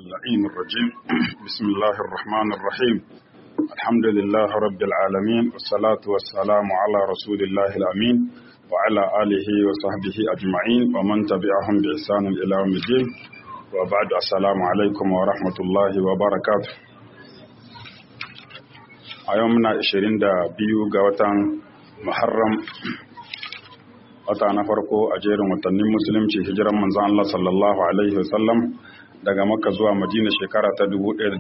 اللعين الرجيم بسم الله الرحمن الرحيم الحمد لله رب العالمين والصلاة والسلام على رسول الله الأمين وعلى آله وصحبه أجمعين ومن تبعهم بإحسان إلى يوم الدين وبعد السلام عليكم ورحمة الله وبركاته أيومنا 22 ga watan Muharram wata na farko a jerin watannin musulunci hijiran manzon Allah sallallahu alaihi wasallam daga Makka zuwa Madina shekara ta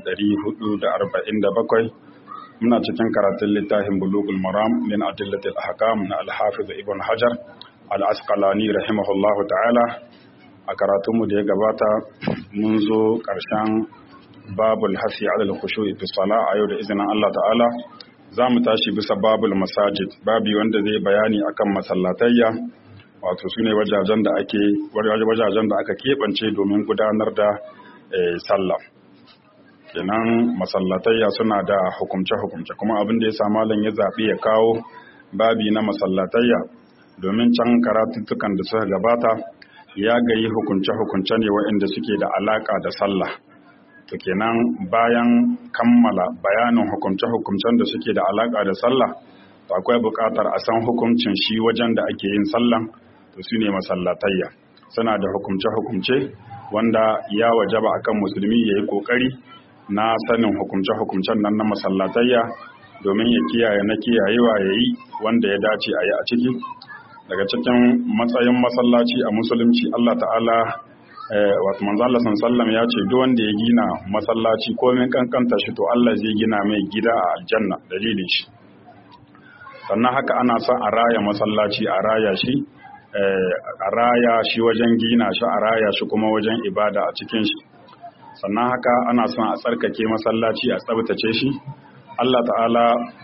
1447 muna cikin karatun littafin Bulughul Maram min Adillatil Ahkam na Al-Hafiz Ibn Hajar Al-Asqalani rahimahullahu ta'ala a karatunmu da ya gabata mun zo ƙarshen babul hasi alal khushu'i fi salah a yau da izinin Allah ta'ala za mu tashi bisa babul masajid babi wanda zai bayani akan masallatayya wato su ne wajajen da ake wajajen da aka keɓance domin gudanar da sallah kenan masallatayya suna da hukumce-hukumce kuma abin da ya sa malam ya zaɓi ya kawo babi na masallatayya domin can karatuttukan da suka gabata ya gayi hukunce-hukunce ne waɗanda suke da alaƙa da sallah to kenan bayan kammala bayanin hukumce-hukumcen da suke da alaƙa da sallah to akwai buƙatar a san hukuncin shi wajen da ake yin sallan to su ne masallatayya suna da hukumce-hukumce wanda ya wajaba akan musulmi ya yi ƙoƙari na sanin hukumce-hukumcen nan na masallatayya domin ya kiyaye na kiyayewa ya yi wanda ya dace a yi a ciki daga cikin matsayin masallaci a musulunci Allah ta'ala wato manzo Allah sallallahu ya ce duk wanda ya gina masallaci ko min kankanta shi to Allah zai gina mai gida a aljanna dalilin shi sannan haka ana son a raya masallaci a raya shi a raya shi wajen gina shi a raya shi kuma wajen ibada a cikin shi sannan haka ana son a tsarkake masallaci a tsabtace shi Allah ta'ala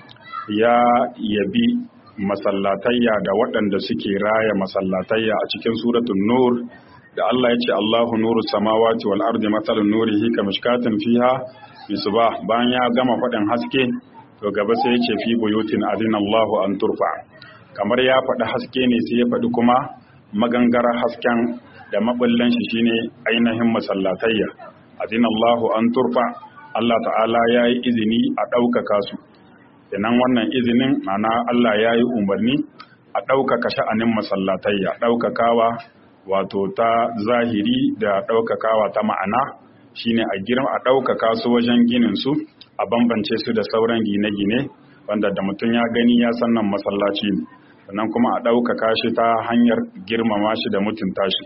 ya yabi masallatayya da waɗanda suke raya masallatayya a cikin suratul nur da Allah ya ce Allahu nuru samawati wal ardi matalun nurihi kamishkatin fiha misbah bayan ya gama faɗin haske to gaba sai ya ce fi buyutin adina Allahu an turfa kamar ya faɗi haske ne sai ya faɗi kuma magangara hasken da maballan shi shine ainihin masallatayya adina Allahu an turfa Allah ta'ala ya yi izini a ɗaukaka su kenan wannan izinin mana Allah ya yi umarni a ɗaukaka sha'anin masallatayya ɗaukakawa wato ta zahiri da ɗaukakawa ta ma'ana shine a girma a ɗaukaka su wajen ginin su a bambance su da sauran gine-gine wanda da mutum ya gani ya san nan masallaci ne sannan kuma a ɗaukaka shi ta hanyar girmama shi da mutunta shi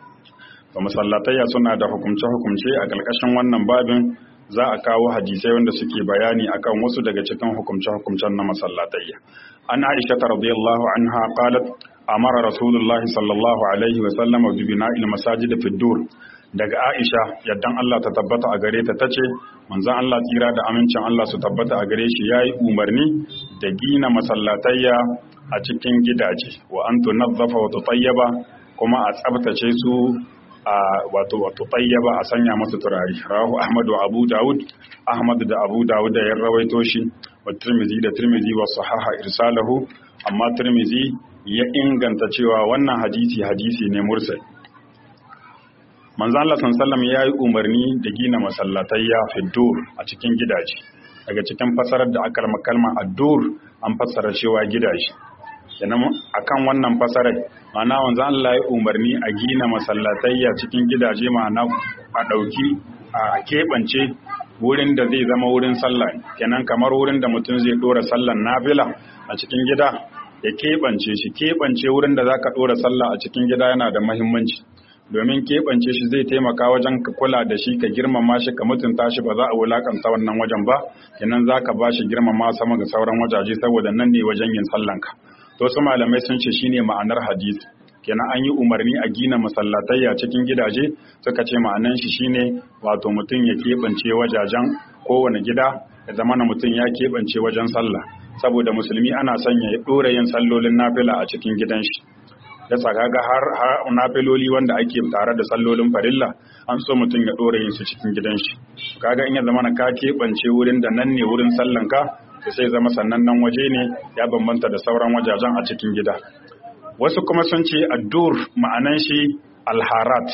ba masallatayya suna da hukumce-hukumce a ƙarƙashin wannan babin za a kawo hadisai wanda suke bayani akan wasu daga cikin hukumce-hukumcen na masallatayya an aisha radiyallahu anha qalat amara rasulullahi sallallahu alaihi wa sallam bi bina'il masajid fi dur daga aisha yaddan Allah ta tabbata a gare ta tace manzon Allah tsira da amincin Allah su tabbata a gare shi yayi umarni da gina masallatayya a cikin gidaje wa an tunazzafa wa tutayyaba kuma a tsabtace su a wato wato tayyaba a sanya masu turare rawahu ahmad wa abu daud ahmad da abu daud da ya rawaito shi wa tirmizi da tirmizi wa sahaha irsalahu amma tirmizi ya inganta cewa wannan hadisi hadisi ne mursal manzo Allah sallallahu ya yi umarni da gina masallatayya fi dur a cikin gidaje daga cikin fasarar da aka kalma ad-dur an fassara cewa gidaje kenan akan wannan fasarar ma'ana wanzu Allah ya umarni a gina masallatayya cikin gidaje ma'ana a ɗauki a keɓance wurin da zai zama wurin sallah kenan kamar wurin da mutum zai ɗora sallan nafila a cikin gida ya keɓance shi keɓance wurin da zaka ɗora sallah a cikin gida yana da mahimmanci domin keɓance shi zai taimaka wajen ka kula da shi ka girmama shi ka mutunta shi ba za a wulakanta wannan wajen ba kenan zaka ba shi girmama sama ga sauran wajaje saboda nan ne wajen yin sallanka to su malamai sun ce shine ma'anar hadisi kenan an yi umarni a gina masallatayya cikin gidaje suka ce ma'anan shi shine wato mutum ya keɓance wajajen kowane gida ya zama na mutum ya keɓance wajen sallah saboda musulmi ana sanya ya ɗora yin sallolin nafila a cikin gidan shi ya saka ga har nafiloli wanda ake tare da sallolin farilla an so mutum ya ɗora yin su cikin gidan shi kaga in ya zama na ka keɓance wurin da nan ne wurin sallanka da sai zama sannan nan waje ne ya bambanta da sauran wajajen a cikin gida wasu kuma sun ce addur ma'anan shi alharat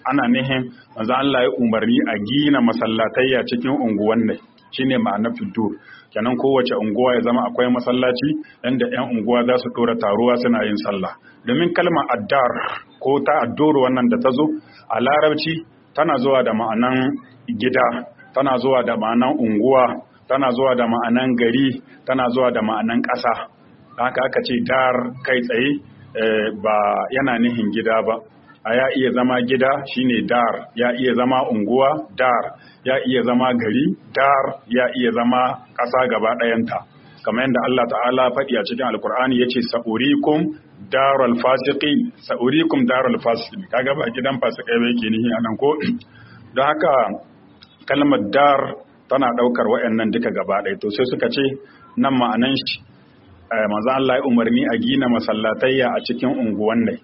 ana nihin manzo Allah ya umarni a gina masallatayya cikin unguwan ne shine ma'anar fitur kenan kowace unguwa ya zama akwai masallaci inda 'yan unguwa za su dora taruwa suna yin sallah domin kalmar addar ko ta addoro wannan da ta zo a larabci tana zuwa da ma'anan gida tana zuwa da ma'anan unguwa tana zuwa da ma'anan gari tana zuwa da ma'anan ƙasa haka aka ce dar kai tsaye ba yana nihin gida ba a ya iya zama gida shine dar ya iya zama unguwa dar ya iya zama gari dar ya iya zama ƙasa gaba ɗayanta kamar yadda Allah ta'ala faɗi a cikin alkur'ani yace sa'urikum darul fasiqin sa'urikum darul fasiqin kaga ba gidan fasikai ba yake nihi anan ko don haka kalmar dar tana ɗaukar waɗannan duka gaba ɗaya to sai suka ce nan ma'anan shi manzo Allah ya umarni a gina masallatayya a cikin unguwan ne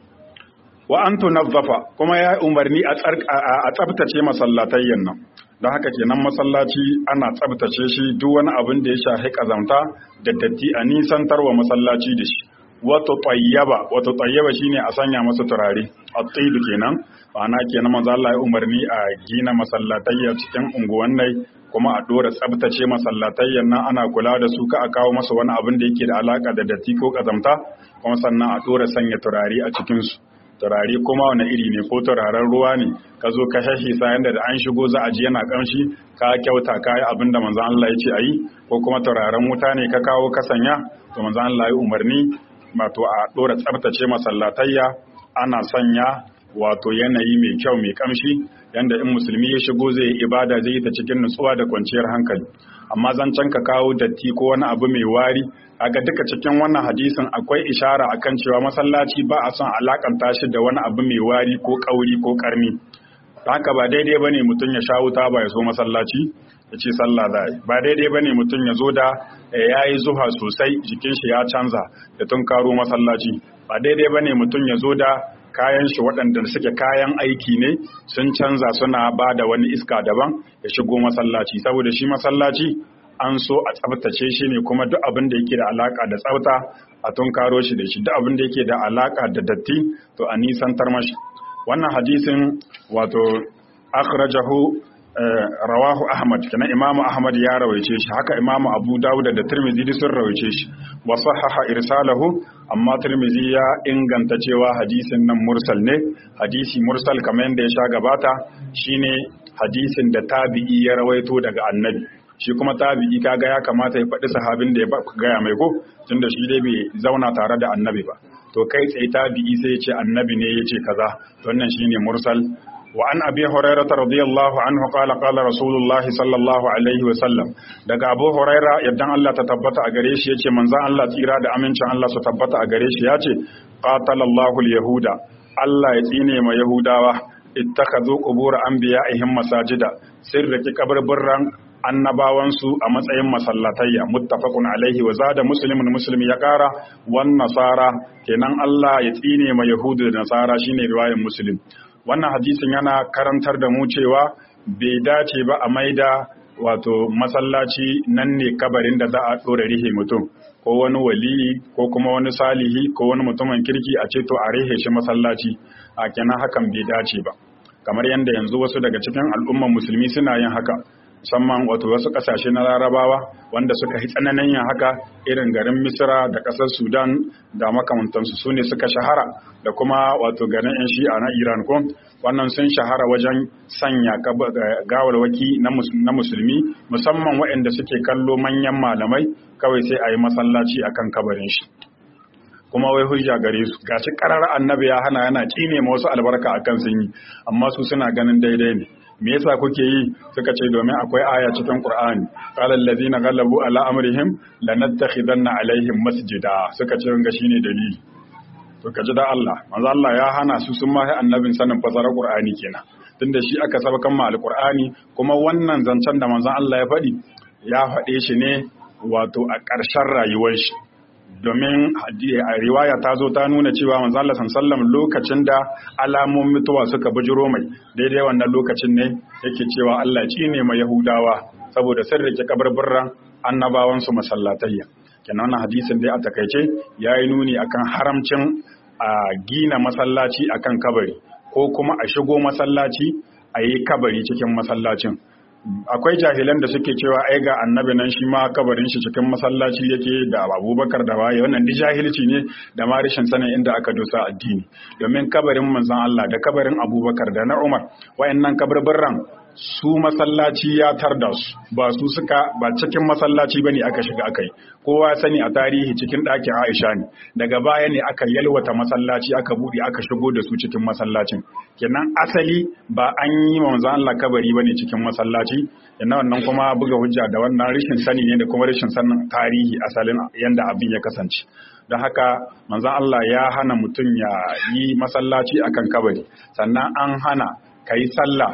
wa an tunazzafa kuma ya umarni a tsabtace masallatayyan nan don haka kenan masallaci ana tsabtace shi duk wani abin da ya shafi kazamta da datti a nisantarwa masallaci da shi wato tayyaba wato tayyaba shine a sanya masa turare at-tayyib kenan ana kenan manzo Allah ya umarni a gina masallatayya cikin unguwan nai kuma a dora tsabtace masallatayyan nan ana kula da su ka a kawo masa wani abin da yake da alaka da datti ko kazamta kuma sannan a dora sanya turare a cikin su turare kuma wani iri ne ko turaren ruwa ne ka zo ka shashi sayan da an shigo za a ji yana kamshi ka kyauta ka yi abin da manzon Allah ya ce a yi ko kuma turaren wuta ne ka kawo ka sanya to manzon Allah ya umarni wato a dora tsabtace masallatayya ana sanya wato yanayi mai kyau mai kamshi yanda in musulmi ya shigo zai yi ibada zai yi ta cikin nutsuwa da kwanciyar hankali amma zancen ka kawo datti ko wani abu mai wari kaga duka cikin wannan hadisin akwai ishara akan cewa masallaci ba a son alakanta shi da wani abu mai wari ko kauri ko karni haka ba daidai bane mutum ya sha wuta ba ya zo masallaci ya ce sallah za ba daidai bane mutum ya zo da ya yi zuha sosai jikin shi ya canza da tun karo masallaci ba daidai bane mutum ya zo da kayan shi waɗanda suke kayan aiki ne sun canza suna ba da wani iska daban ya shigo masallaci saboda shi masallaci an so a tsabtace shi ne kuma duk abin da yake da alaka da tsafta a tunkaro shi da shi duk abin da yake da alaka da datti to a nisantar mashi wannan hadisin wato akhrajahu rawahu ahmad kana imamu ahmad ya rawaice shi haka imamu abu dawud da tirmidhi sun rawaice shi wa sahaha irsalahu amma tirmidhi ya inganta cewa hadisin nan mursal ne hadisi mursal kamar yadda ya sha gabata shine hadisin da tabi'i ya rawaito daga annabi shi kuma tabi'i kaga ya kamata ya faɗi sahabin da ya gaya mai ko tunda shi dai bai zauna tare da annabi ba to kai tsaye tabi'i sai ya ce annabi ne ya ce kaza wannan shine mursal وعن أبي هريرة رضي الله عنه قال قال رسول الله صلى الله عليه وسلم daga Abu Huraira yaddan Allah ta tabbata a gare shi yace manzon Allah tsira da amincin Allah su tabbata a gare shi yace qatalallahu al-yahuda Allah ya tsine ma yahudawa ittakhadhu qubur anbiya'ihim masajida sirraki kabarburran annabawansu a matsayin masallatayya muttafaqun alaihi wa zada muslimun muslim ya kara wan nasara kenan Allah ya tsine ma yahudu da nasara shine riwayar muslim wannan hadisin yana karantar da mu cewa bai dace ba a maida wato masallaci nan ne kabarin da za a ɗora rihe mutum ko wani waliyi ko kuma wani salihi ko wani mutumin kirki a ce to a rihe shi masallaci a kenan hakan bai dace ba kamar yadda yanzu wasu daga cikin al'umman musulmi suna yin haka musamman wato wasu kasashe na larabawa wanda suka yi tsananin yin haka irin garin misira da ƙasar sudan da makamantansu su ne suka shahara da kuma wato garin yan shi'a na iran ko wannan sun shahara wajen sanya gawalwaki na musulmi musamman waɗanda suke kallo manyan malamai kawai sai a yi masallaci akan kabarin shi kuma wai hujja gare su gashi karar annabi ya hana yana kine ma wasu albarka akan sun yi amma su suna ganin daidai ne me yasa kuke yi suka ce domin akwai aya cikin Qur'ani qala allazina ghallabu ala amrihim lanattakhidanna alaihim masjida suka ce ga shine dalili to kaji da Allah manzo Allah ya hana su sun ma annabin sanin fasarar Qur'ani kenan tunda shi aka sabakan ma alqur'ani kuma wannan zancen da manzon Allah ya faɗi ya faɗe shi ne wato a ƙarshen rayuwar shi domin a riwaya ta zo ta nuna cewa manzo Allah sallallahu lokacin da alamomin mutuwa suka bujiro mai daidai wannan lokacin ne yake cewa Allah ci ne mai Yahudawa saboda sun rike kabarburran annabawan su masallatayya kenan wannan hadisin dai a takaice yayi nuni akan haramcin a gina masallaci akan kabari ko kuma a shigo masallaci a yi kabari cikin masallacin akwai jahilan da suke cewa ai ga annabi nan shi ma kabarin shi cikin masallaci yake da abubakar da waye wannan di jahilci ne da ma rashin sanin inda aka dosa addini domin kabarin manzon Allah da kabarin abubakar da na Umar wayannan kabarbarran su masallaci ya tarda su ba su suka ba cikin masallaci bane aka shiga akai kowa sani a tarihi cikin ɗakin Aisha ne daga baya ne aka yalwata masallaci aka buɗe aka shigo da su cikin masallacin kenan asali ba an yi wa manzon Allah kabari bane cikin masallaci yana wannan kuma buga hujja da wannan rashin sani ne da kuma rashin sanin tarihi asalin yanda abin ya kasance don haka manzon Allah ya hana mutum ya yi masallaci akan kabari sannan an hana ka yi sallah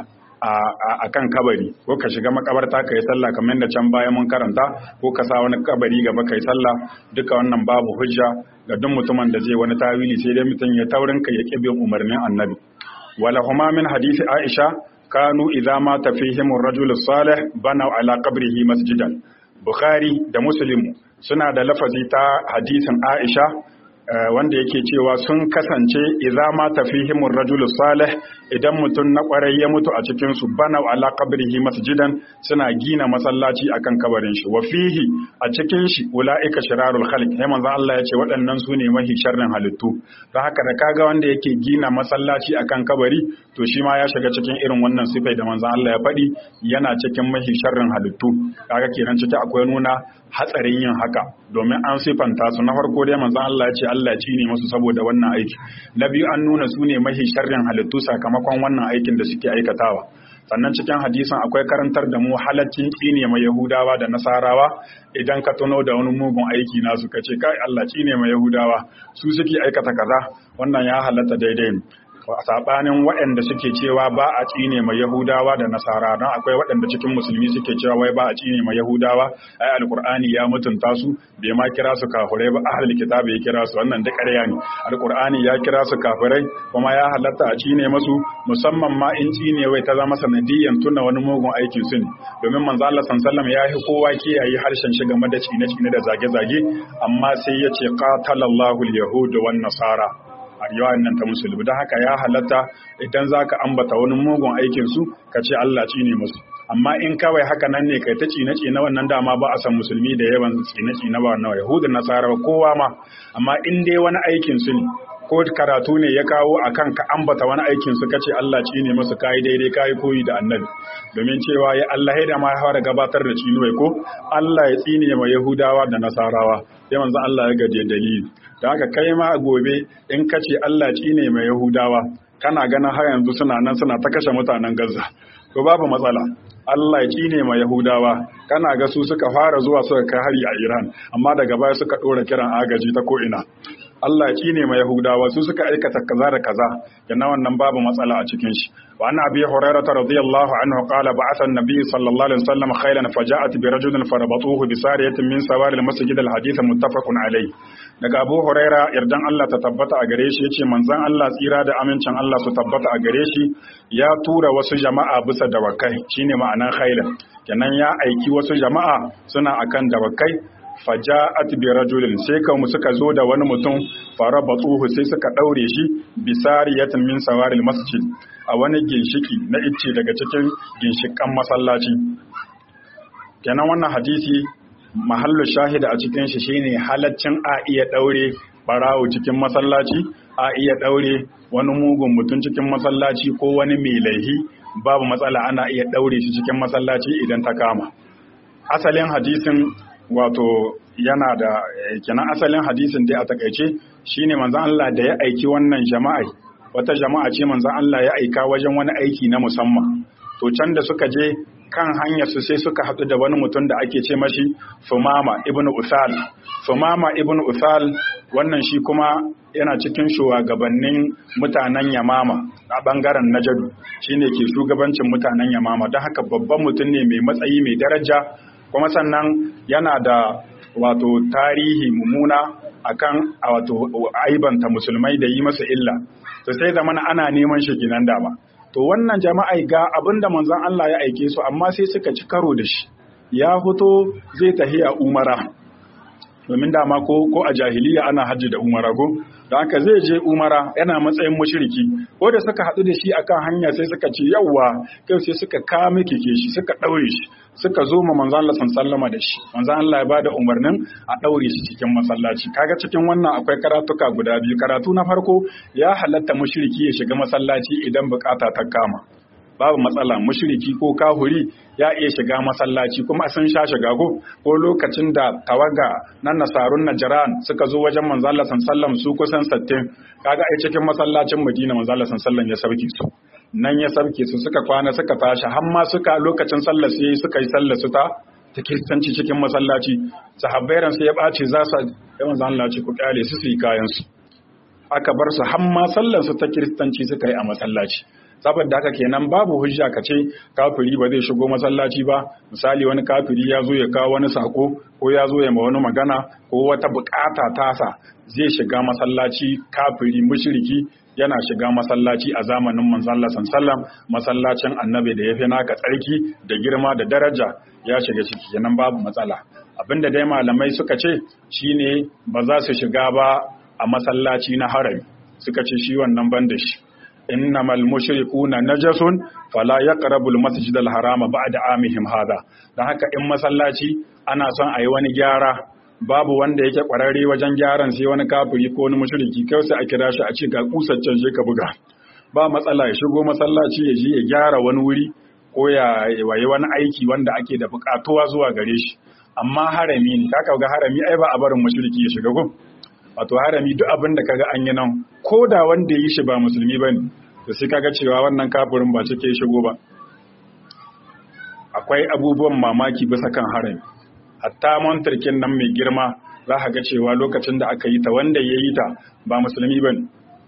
a kan kabari ko ka shiga makabarta ka yi sallah kamar yadda can baya mun karanta ko ka sa wani kabari gaba ka yi sallah duka wannan babu hujja ga duk mutumin da zai wani tawili sai dai mutum ya taurin ka ya bin umarnin annabi wala huma min hadisi aisha kanu idza mata fihim ar-rajul salih banaw ala qabrihi masjidan bukhari da muslim suna da lafazi ta hadisin aisha wanda yake cewa sun kasance idza ma tafihimur rajul salih idan mutum na kwarai ya mutu a cikin su bana ala qabrihi masjidan suna gina masallaci akan kabarin shi wa fihi a cikin shi ulaika shirarul khalq sai manzo Allah ya ce waɗannan su ne mahi sharrin halittu don haka da kaga wanda yake gina masallaci akan kabari to shi ma ya shiga cikin irin wannan sifai da manzo Allah ya faɗi yana cikin mahi sharrin halittu kaga kenan ciki akwai nuna hatsarin yin haka domin an sifanta su na farko dai manzo Allah ya ce Allah ya ne musu saboda wannan aiki na biyu an nuna su ne mahi sharrin halittu sakamakon wannan aikin da suke aikatawa sannan cikin hadisin akwai karantar da mu halaccin tsine mai yahudawa da nasarawa idan ka tuno da wani mugun aiki nasu ka ce kai Allah tsine mai yahudawa su suke aikata kaza wannan ya halatta daidai ne sabanin waɗanda suke cewa ba a tsine mai Yahudawa da Nasara don akwai waɗanda cikin musulmi suke cewa wai ba a tsine mai Yahudawa ai alqur'ani ya mutunta su bai ma kira su kafirai ba ahlul kitabi ya kira su wannan da ƙarya ne alqur'ani ya kira su kafirai kuma ya halatta a tsine masu musamman ma in tsine wai ta zama sanadiyan tuna wani mugun aikin su ne domin manzo Allah sallallahu ya yi kowa kiyaye harshen shi game da tsine-tsine da zage-zage amma sai ya ce qatalallahu al-yahud wan nasara a riwayar nan ta musulmi don haka ya halatta idan za ka ambata wani mugun aikinsu ka ce Allah ne musu amma in kawai haka nan ne kai ta cine na wannan dama ba a san musulmi da yawan cine na ba wannan yahudun nasara kowa ma amma in dai wani aikin su ne ko karatu ne ya kawo a kan ka ambata wani aikin su kace Allah ne musu kai daidai kai koyi da annabi domin cewa ya Allah da ma ya fara gabatar da cinuwai ko Allah ya tsine ma Yahudawa da Nasarawa sai manzo Allah ya gaje dalili da haka kai ma gobe in ka ce Allah ne mai Yahudawa kana ganin har yanzu suna nan suna ta kashe mutanen Gaza to babu matsala Allah ya cine ma Yahudawa kana ga su suka fara zuwa suka kai hari a Iran amma daga baya suka dora kiran agaji ta ko'ina Allah ya cine ma Yahudawa su suka aikata kaza da kaza yana wannan babu matsala a cikin shi wa anna abi hurairah radiyallahu anhu qala ba'atha an-nabiy sallallahu alaihi wasallam khaylan faja'at bi rajulin farabatuhu bi sariyatin min sawari al-masjid al-hadith muttafaqun alayh daga abu huraira yardan Allah ta tabbata a gare shi yace manzon Allah tsira da amincin Allah su tabbata a gare shi ya tura wasu jama'a bisa dawakai shine ma'anan khaylan kenan ya aiki wasu jama'a suna akan dawakai faja'at bi rajulin sai kan suka zo da wani mutum fara batsuhu sai suka daure shi bi sariyatin min sawaril masjid a wani ginshiki na icce daga cikin ginshikan masallaci kenan wannan hadisi mahallu shahida a cikin shi shine halaccin a iya daure barawo cikin masallaci a iya daure wani mugun mutum cikin masallaci ko wani mai laihi babu matsala ana iya daure shi cikin masallaci idan ta kama asalin hadisin wato yana da kenan asalin hadisin dai a takaice shine manzon Allah da ya aiki wannan jama'a wata jama'a ce manzon Allah ya aika wajen wani aiki na musamman to can da suka je kan hanyar su sai suka haɗu da wani mutum da ake ce mashi Fumama ibn Usal Fumama ibn Usal wannan shi kuma yana cikin shugabannin mutanen Yamama a bangaren Najadu shine ke shugabancin mutanen Yamama don haka babban mutum ne mai matsayi mai daraja kuma sannan yana da wato tarihi mummuna akan wato aibanta musulmai da yi masa illa to sai zamana ana neman shi ginan dama to wannan jama'a ga abinda manzon Allah ya aike su amma sai suka ci karo da shi ya fito zai tahiya umara domin dama ko ko a jahiliya ana hajji da umara ko da haka zai je umara yana matsayin mushriki ko da suka haɗu da shi akan hanya sai suka ce yawwa kai sai suka kame keke shi suka ɗaure shi suka zo ma manzon Allah sallama da shi manzon Allah ya bada umarnin a ɗaure shi cikin masallaci kaga cikin wannan akwai karatuka guda biyu karatu na farko ya halatta mushriki ya shiga masallaci idan bukata ta kama babu matsala mushriki ko kahuri ya iya shiga masallaci kuma sun sha shiga ko ko lokacin da tawaga na nasarun najran suka zo wajen manzo Allah sallallahu su kusan 60 kaga ai cikin masallacin Madina manzo Allah sallallahu ya sauke su nan ya sauke su suka kwana suka tashi har ma suka lokacin sallar su suka yi sallar su ta ta kiristanci cikin masallaci sahabbai ran sai ya bace za su ya manzo Allah ce ku kyale su su yi kayan su aka bar su har ma sallar su ta kiristanci suka yi a masallaci saboda haka kenan babu hujja ka ce kafiri ba zai shigo masallaci ba misali wani kafiri ya zo ya kawo wani sako ko ya zo ya ma wani magana ko wata bukata tasa zai shiga masallaci kafiri mushriki yana shiga masallaci a zamanin manzon Allah sallallahu masallacin annabi da yafi naka tsarki da girma da daraja ya shiga ciki kenan babu matsala abinda dai malamai suka ce shine ba za su shiga ba a masallaci na harami suka ce shi wannan ban da shi innamal mushrikuna najasun fala yaqrabul masjidal harama ba'da amihim hada dan haka in masallaci ana son ayi wani gyara babu wanda yake kwararre wajen gyaran sai wani kafiri ko wani mushriki kai sai a kira shi a ce ga kusaccen je ka buga ba matsala ya shigo masallaci ya je ya gyara wani wuri ko ya waye wani aiki wanda ake da bukatuwa zuwa gare shi amma harami ne ka ga harami ai ba a barin mushriki ya shiga gun wato harami duk abin da kaga an yi nan ko da wanda ya yi shi ba musulmi ba ne to sai kaga cewa wannan kafirin ba cike shigo ba akwai abubuwan mamaki bisa kan harami hatta montarkin nan mai girma za ka ga cewa lokacin da aka yi ta wanda ya yi ta ba musulmi ba ne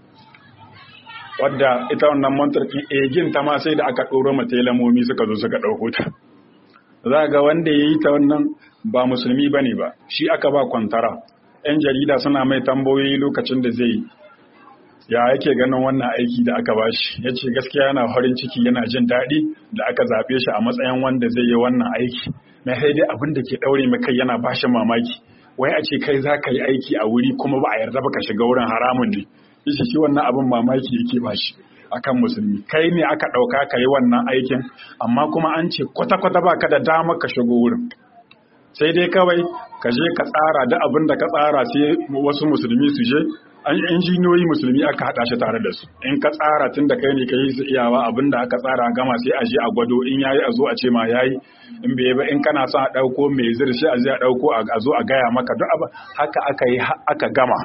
wadda ita wannan montarkin egin ta ma sai da aka ɗoro mata lamomi suka zo suka ɗauko ta za ga wanda ya yi ta wannan ba musulmi ba ne ba shi aka ba kwantara 'yan jarida suna mai tambayoyi lokacin da zai ya yake ganin wannan aiki da aka bashi ya ce gaskiya yana farin ciki yana jin daɗi da aka zaɓe shi a matsayin wanda zai yi wannan aiki na dai abin da ke ɗaure mai kai yana bashi mamaki wai a ce kai za ka yi aiki a wuri kuma ba a yarda ba ka shiga wurin haramun ne shi shi wannan abin mamaki yake bashi akan musulmi kai ne aka ɗauka ka yi wannan aikin amma kuma an ce kwata-kwata ba ka da dama ka shigo wurin sai dai kawai ka je ka tsara da abin da ka tsara sai wasu musulmi su je an injiniyoyi musulmi aka haɗa shi tare da su in ka tsara tun da kai ne ka yi su iyawa abin da aka tsara gama sai a je a gwado in yayi a zo a ce ma yayi in bai ba in kana son a ɗauko mai zirshi a je a ɗauko a zo a gaya maka duk abin haka aka yi aka gama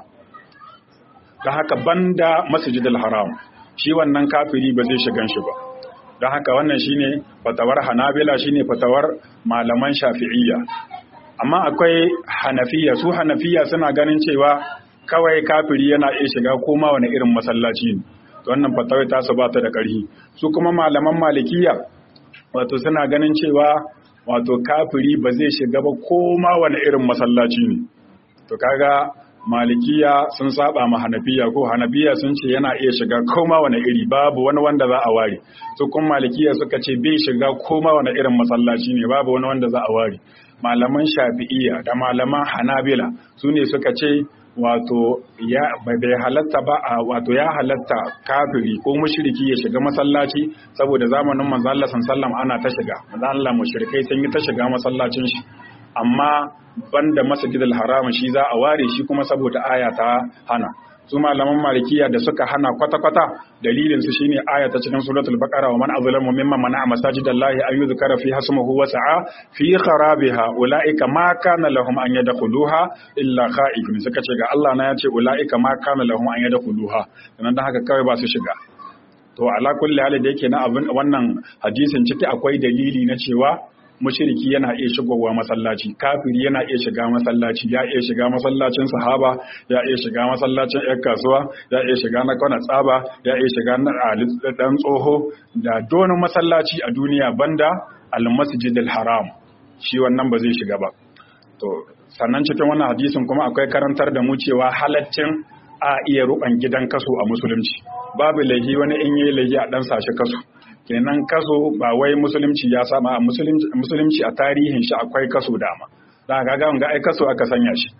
da haka banda masjidil haram shi wannan kafiri ba zai shigan shi ba don haka wannan shine fatawar hanabila shine fatawar malaman shafi'iyya amma akwai hanafiya su hanafiya suna ganin cewa kawai kafiri yana iya shiga koma wani irin masallaci ne wannan fatawai tasu ba ta da ƙarfi su kuma malaman malikiya wato suna ganin cewa wato kafiri ba zai shiga ba koma wani irin masallaci ne to kaga malikiya sun saba ma hanafiya ko hanafiya sun ce yana iya shiga koma wani iri babu wani wanda za a ware su kuma malikiya suka ce bai shiga koma wani irin masallaci ne babu wani wanda za a ware malaman shafi'iya da malaman hanabila su ne suka ce wato ya bai halatta ba a wato ya halatta kafiri ko mushriki ya shiga masallaci saboda zamanin manzo Allah sallallahu ana ta shiga manzo Allah mushrikai sun yi ta shiga masallacin shi amma banda masjidil haram shi za a ware shi kuma saboda aya ta hana su malaman malikiya da suka hana kwata-kwata dalilin su shine aya ta cikin suratul baqara wa man azlamu mimman mana'a masajidallahi an yuzkara fi hasmuhu wa sa'a fi kharabiha ulaika ma kana lahum an yadkhuluha illa khaifun suka ce ga Allah na yace ulaika ma kana lahum an yadkhuluha dan dan haka kawai ba su shiga to ala kulli hali da yake na abin wannan hadisin ciki akwai dalili na cewa mushriki yana iya shigowa masallaci kafiri yana iya shiga masallaci ya iya shiga masallacin sahaba ya iya shiga masallacin yan kasuwa ya iya shiga na kwana tsaba ya iya shiga na dan tsoho da donin masallaci a duniya banda al-masjidil haram shi wannan ba zai shiga ba to sannan cikin wannan hadisin kuma akwai karantar da mu cewa halaccin a iya ruban gidan kaso a musulunci babu laifi wani in yi laifi a dan sashi kaso kenan kaso ba wai musulunci ya sama musulunci a tarihin shi akwai kaso dama da ga ga ga ai kaso aka sanya shi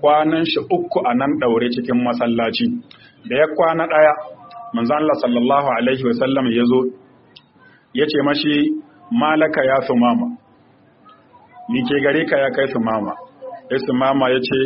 kwanan shi uku a nan ɗaure cikin masallaci da ya kwana ɗaya manzan Allah sallallahu alaihi wasallam ya zo ya ce mashi malaka ya su mama ni ke gare ka ya kai su mama ya su mama ya ce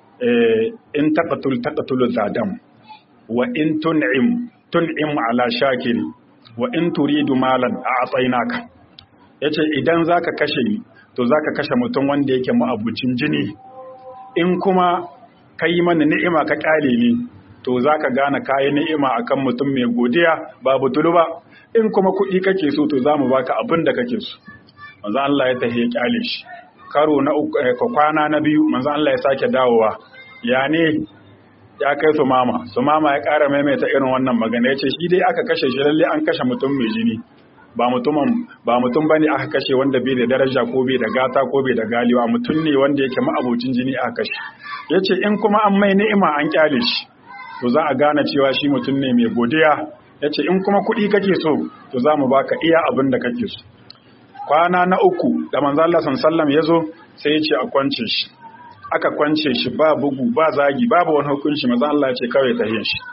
in taƙatul taƙatul zadam wa in tun'im tun'im ala shakiri wa in turidu malan a atsainaka yace idan zaka kashe ni to zaka kashe mutum wanda yake ma'abucin jini in kuma kai mana ni'ima ka kyale ni to zaka gane kayi ni'ima akan mutum mai godiya babu tulu ba in kuma kuɗi kake so to zamu baka abin da kake so manzo Allah ya tafi ya kyale shi karo na uku kwana na biyu manzo Allah ya sake dawowa ya ne ya kai su mama su mama ya ƙara maimaita irin wannan magana ya ce shi dai aka kashe shi lalle an kashe mutum mai jini ba mutumin ba mutum bane aka kashe wanda bai da daraja ko bai da gata ko bai da galiwa mutum ne wanda yake ma'abocin jini aka kashe yace in kuma an mai ni'ima an kyale shi to za a gane cewa shi mutum ne mai godiya yace in kuma kuɗi kake so to za mu baka iya abin da kake so kwana na uku da manzo Allah sallallahu ya zo sai ya ce a kwance shi aka kwance shi ba bugu ba zagi babu wani hukunci manzo Allah ya ce kawai ta yin shi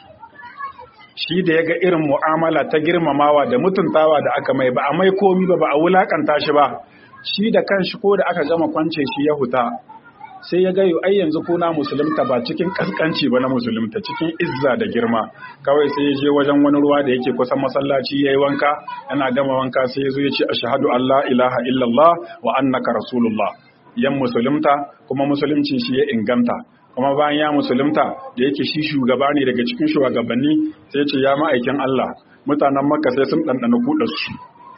shi da ya ga irin mu'amala ta girmamawa da mutuntawa da aka mai ba a mai komi ba ba a wulakanta shi ba shi da kanshi ko da aka gama kwance shi ya huta sai ya ga ai yanzu ko na musulunta ba cikin kaskanci ba na musulunta cikin izza da girma kawai sai ya je wajen wani ruwa da yake kusan masallaci yayi wanka yana gama wanka sai ya zo ya ce ashhadu an la ilaha illallah wa annaka rasulullah yan musulunta kuma musulunci shi ya inganta kuma bayan ya musulunta da yake shi shugaba ne daga cikin shugabanni sai ce ya ma'aikin Allah mutanen makka sai sun ɗanɗana kuɗarsu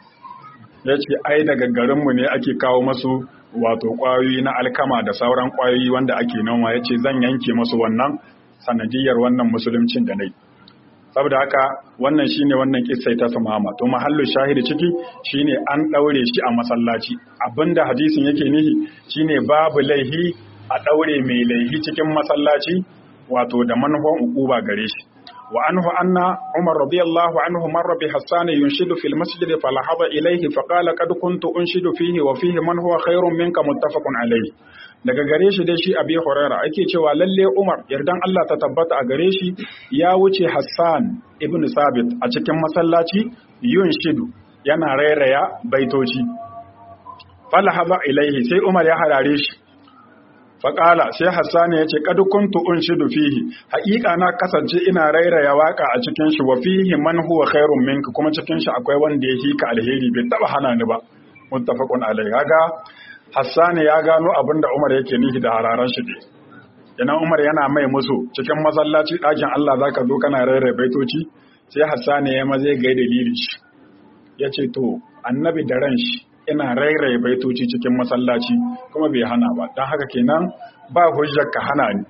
ya ce ai daga garinmu ne ake kawo masu wato ƙwayoyi na alkama da sauran ƙwayoyi wanda ake noma ya ce zan yanke masu wannan sanadiyar wannan musuluncin da nai saboda haka wannan shine wannan kissai ta samama to mahallu shahidi ciki shine an ɗaure shi a masallaci abinda hadisin yake nihi shine babu laihi a ɗaure mai laihi cikin masallaci wato da manufan ukuba gare shi wa anhu anna umar radiyallahu anhu marra bi hassan yunshidu fil masjid falahaba ilayhi fa qala qad kuntu unshidu fihi wa fihi man huwa khairun minka muttafaqun alayhi daga gare shi dai shi abi huraira ake cewa lalle umar yardan Allah ta tabbata a gare shi ya wuce hassan ibn sabit a cikin masallaci yunshidu yana rairaya baitoci falahaba ilayhi sai umar ya harare shi faƙala sai hassani ya ce ƙadu kuntu unshidu fihi haƙiƙa na kasance ina rairaya waƙa a cikin shi wa fihi man huwa khairun minka kuma cikin shi akwai wanda ya hika alheri bai taba hana ni ba muttafaqun alai kaga hassani ya gano abin da Umar yake nihi da hararan shi ne idan Umar yana mai musu cikin masallaci ɗakin Allah zaka zo kana rairaya baitoci sai hassani ya maze ga dalili shi yace to annabi da ran shi ina rairaye baitoci cikin masallaci kuma bai hana ba don haka kenan ba hujjar ka hana ni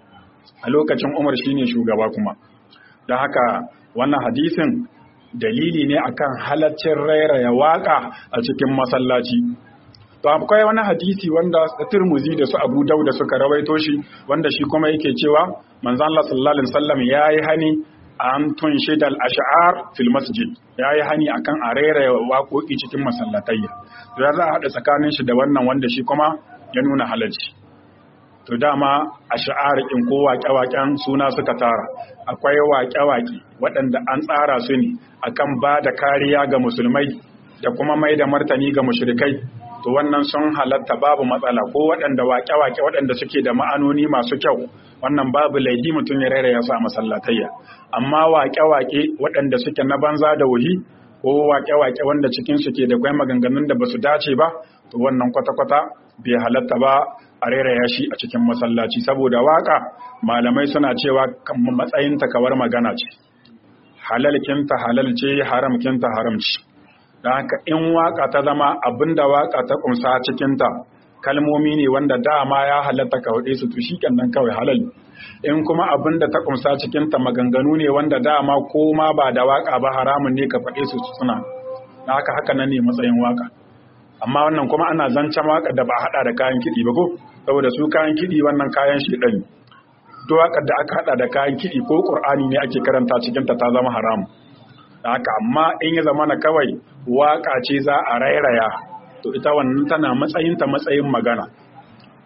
a lokacin umar shine shugaba kuma don haka wannan hadisin dalili ne akan halaccin rairaya waka a cikin masallaci to akwai wani hadisi wanda Tirmidhi da su Abu Dawud suka rawaito shi wanda shi kuma yake cewa manzon Allah sallallahu alaihi wasallam yayi hani an tun shaidal ash'ar fil masjid yayi hani akan a rairaya waƙoƙi cikin masallatayya to ya za a haɗa tsakanin shi da wannan wanda shi kuma ya nuna halarci to dama ash'ar in ko waƙe-waƙen suna suka tara akwai waƙe-waƙe waɗanda an tsara su ne akan ba da kariya ga musulmai da kuma mai da martani ga mushrikai to wannan sun halatta babu matsala ko waɗanda waƙe-waƙe waɗanda suke da ma'anoni masu kyau wannan babu laifi mutum ya raira ya sa masallatayya amma waƙe-waƙe waɗanda suke na banza da wuhi ko waƙe-waƙe wanda cikin su ke da kwai maganganun da basu dace ba to wannan kwata-kwata bai halatta ba a rairaya shi a cikin masallaci saboda waƙa malamai suna cewa matsayin kawar magana ce halalkinta halal ce haramkinta haram ce don haka in waka ta zama abinda waka ta kumsa cikinta kalmomi ne wanda dama ya halatta ka hude su to nan kawai halal in kuma abinda ta kumsa cikinta maganganu ne wanda dama ko ma ba da waka ba haramun ne ka faɗe su suna na haka haka nan ne matsayin waka amma wannan kuma ana zancen waka da ba hada da kayan kiɗi ba ko saboda su kayan kiɗi wannan kayan shi ɗan duk wakar da aka hada da kayan kiɗi ko ƙur'ani ne ake karanta cikinta ta zama haramu haka amma in ya zama na kawai waka ce za a rairaya to ita wannan tana matsayinta matsayin magana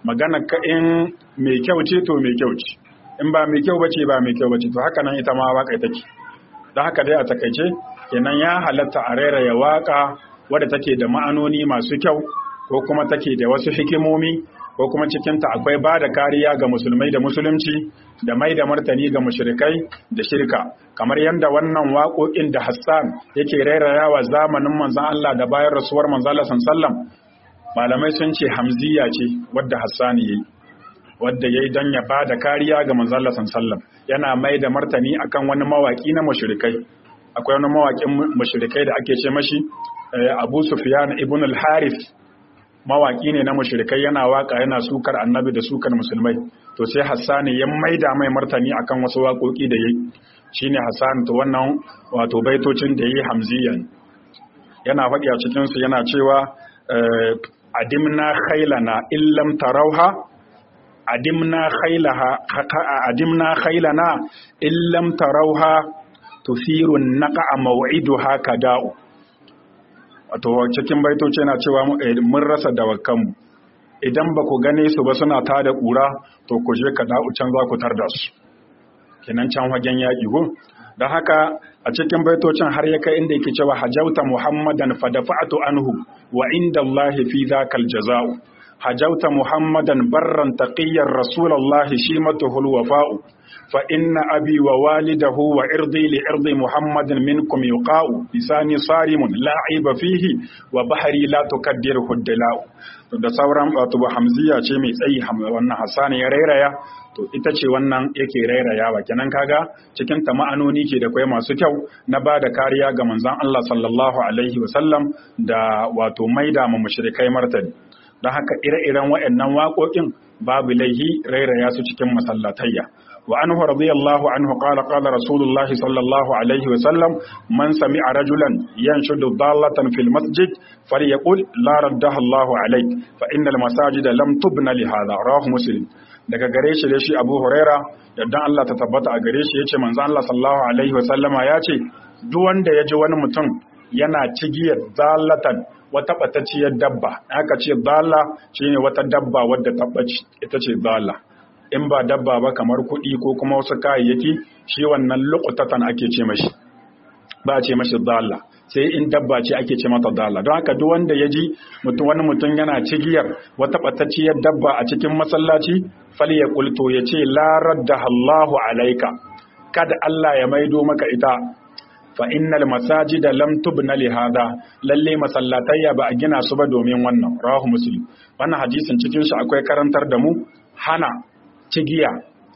magana ka in mai kyau ce to mai kyau ce in ba mai kyau bace ba mai kyau bace to haka nan ita ma waka take don haka dai a takaice kenan ya halatta a rairaya waka wadda take da ma'anoni masu kyau ko kuma take da wasu hikimomi ko kuma cikinta akwai ba da kariya ga musulmai da musulunci da mai da martani ga mushrikai da shirka kamar yadda wannan waƙoƙin da Hassan yake rairayawa zamanin manzon Allah da bayan rasuwar manzon Allah sallallahu malamai sun ce hamziya ce wadda Hassan yayi wadda yayi dan ya ba da kariya ga manzon Allah sallallahu yana mai da martani akan wani mawaki na mushrikai akwai wani mawakin mushrikai da ake ce mashi Abu Sufyan ibn al-Harith mawaki ne na mushrikai yana waka yana sukar annabi da sukar musulmai to sai hassani ya maida mai martani akan wasu waƙoƙi da yayi shine hassan to wannan wato baitocin da yayi hamziyan yana faɗi a cikin su yana cewa adimna khailana illam tarauha adimna khailaha adimna khailana illam tarauha tufiru naqa maw'iduha kada'u wato cikin baitoci yana cewa mun rasa dawakanmu idan ba ku gane su ba suna tada ƙura to ku je ka da'u can za ku tar da su kenan can wajen yaƙi ko don haka a cikin baitocin har ya kai inda yake cewa hajauta muhammadan fadafa'atu anhu wa inda Allah fi zakal jaza'u hajauta muhammadan barran taqiyyar rasulullahi shimatuhul wafa'u fa inna abi wa walidahu wa irdi li irdi muhammadin minkum yuqa'u lisani sarimun la aiba fihi wa bahri la tukaddiru huddala'u da sauran wato hamziya ce mai tsayi wannan hasani ya rairaya to ita ce wannan yake rairayawa kenan kaga cikin ta ma'anoni ke da kai masu kyau na ba da kariya ga manzon Allah sallallahu alaihi wasallam da wato maida mu mushrikai martani don haka ire-iren waɗannan waƙoƙin babu laihi rairaya su cikin masallatayya wa anhu radiyallahu anhu qala qala rasulullah sallallahu alaihi wa sallam man sami'a rajulan yanshudu dallatan fil masjid falyaqul la raddaha Allah alayk fa innal masajida lam tubna li hadha rawahu muslim daga gare shi da shi Abu Huraira yadda Allah ta tabbata a gare shi yace manzo Allah sallallahu alaihi wa sallama yace duk wanda ya ji wani mutum yana cigiyar dallatan wata ɓatacciyar dabba aka ce dala shine wata dabba wadda tabbaci ita ce dala in ba dabba ba kamar kuɗi ko kuma wasu kayayyaki shi wannan luqtatan ake ce mashi ba ce mashi dala sai in dabba ce ake ce mata dala don haka duk wanda ya ji mutum wani mutum yana cigiyar wata ɓatacciyar dabba a cikin masallaci fali ya kulto ya ce la raddaha Allahu alaika kada Allah ya maido maka ita fa innal masajida lam tubna li hada lalle masallatayya ba a gina su ba domin wannan rawahu muslim wannan hadisin cikin shi akwai karantar da mu hana cigiya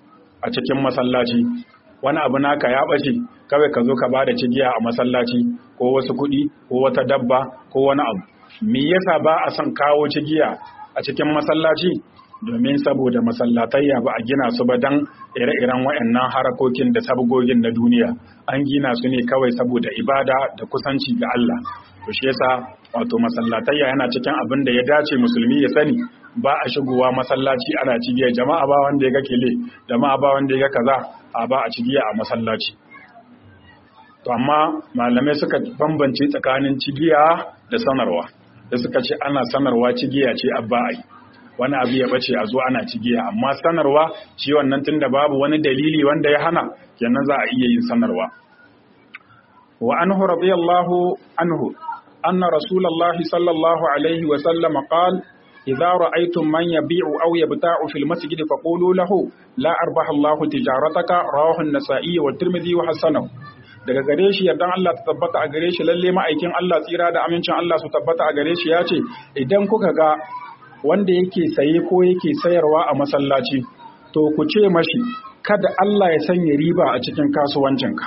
a cikin masallaci wani abu naka ya bace kawai ka zo ka bada cigiya a masallaci ko wasu kuɗi ko wata dabba ko wani abu me yasa ba a son kawo cigiya a cikin masallaci domin saboda masallatayya ba a gina su ba don ire-iren waɗannan harakokin da sabgogin na duniya an gina su ne kawai saboda ibada da kusanci ga Allah to shi yasa wato masallatayya yana cikin abin da ya dace musulmi ya sani ba a shigowa masallaci ana cigiya jama'a ba wanda ya ga kele jama'a ba wanda ya ga kaza a ba a cigiya a masallaci to amma malamai suka bambance tsakanin cigiya da sanarwa da suka ce ana sanarwa cigiya ce abba ai wani abu ya bace a zo ana cigiya amma sanarwa shi wannan tunda babu wani dalili wanda ya hana kenan za a iya yin sanarwa wa anhu radiyallahu anhu anna rasulullahi sallallahu alaihi wa sallam qala idza ra'aytum man yabi'u aw yabta'u fil masjid faqulu lahu la arbaha Allahu tijarataka rawahu an-nasa'i wa tirmidhi wa hasanahu daga gare shi yardan Allah ta tabbata a gare shi lalle ma'aikin Allah tsira da amincin Allah su tabbata a gare shi ya ce idan kuka ga wanda yake saye ko yake sayarwa a masallaci to ku ce mashi kada Allah ya sanya riba a cikin kasuwancinka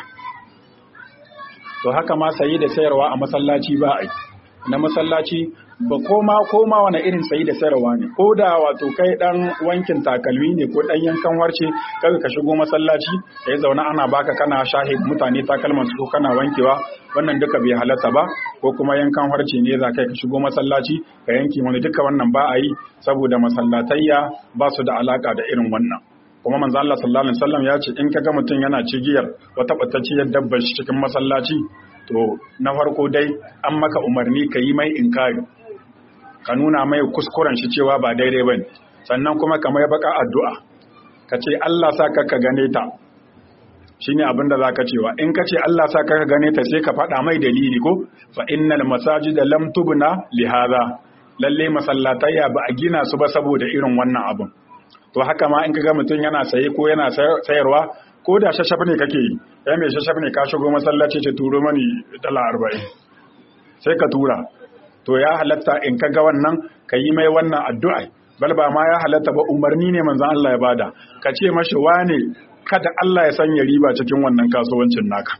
to haka ma saye da sayarwa a masallaci ba a na masallaci ba koma koma wani irin sayi da sayarwa ne ko da wato kai dan wankin takalmi ne ko dan yankan warce kaga ka shigo masallaci ya zauna ana baka kana shahi mutane takalman su kana wankewa wannan duka bai halatta ba ko kuma yankan warce ne za kai ka shigo masallaci ka yanki wani duka wannan ba a yi saboda masallatayya ba su da alaka da irin wannan kuma manzo Allah sallallahu alaihi wasallam ya ce in kaga mutum yana cigiyar wata batacciyar dabbar shi cikin masallaci to na farko dai an maka umarni ka yi mai inkari ka nuna mai kuskuren shi cewa ba daidai bane sannan kuma ka mai baka addu'a ka ce Allah sa ka gane ta shine abin da zaka cewa in ka ce Allah sa ka gane ta sai ka faɗa mai dalili ko fa innal masajida lam tubna li hadha lalle masallatayya ba a gina su ba saboda irin wannan abin to haka ma in kaga mutum yana saye ko yana sayarwa ko da shashaf ne kake yi ya mai shashaf ne ka shigo masallaci ce turo mani dala arba'in sai ka tura to ya halatta in kaga wannan ka yi mai wannan addu'a bal ba ma ya halatta ba umarni ne manzon Allah ya bada ka ce mashi wane kada Allah ya sanya riba cikin wannan kasuwancin naka